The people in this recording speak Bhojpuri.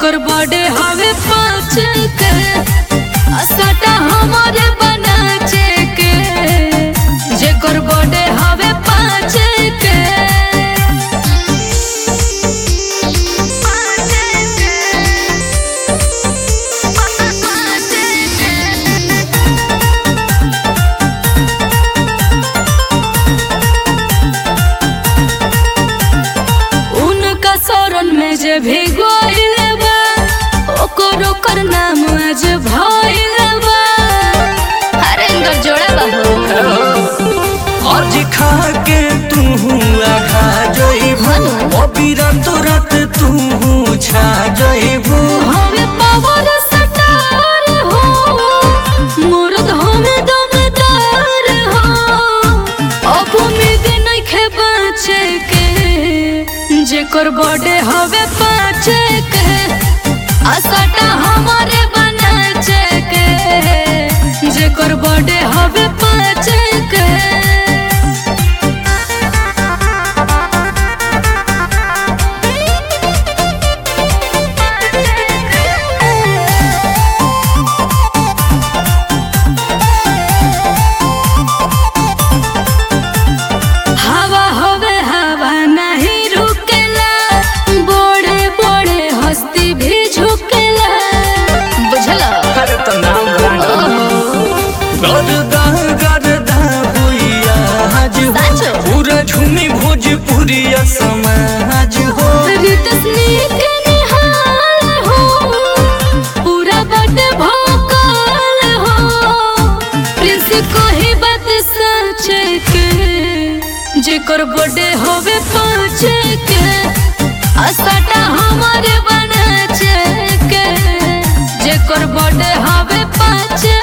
जेकर बर्थडे हवे पाँच के असटा हमारे बनाचे के जेकर बर्थडे हवे पाँच के उनका शरण में जे भी गोइल बा ओकर ओकर नाम आज भइल बा अरे इनकर जोड़ा बा हो आज खा के तू आघा जइबू अबीरा तोरत तू छा जइबू हमें पावर सटार हो मुर्द हमें दमदार हो अब उम्मीद नइखे बचे के जेकर बर्थडे हवे पाँच के असटा हमारे बनाचे के जेकर बर्थडे हवे पाँच के हवा होवे हवा नहीं रुकेला बड़े बड़े हस्ती भी झुकेला बुझला अरे तो नाम गरदा गरदा हुइया आज हो साचो। पूरा झूमी भोजपुरिया समाज हो रितसनी के निहाल हो पूरा बट भोकाल हो प्रिंस को ही बात सच के जेकर बर्थडे होवे पाँच के असटा हमारे बनाचे के जेकर बर्थडे हवे पाँच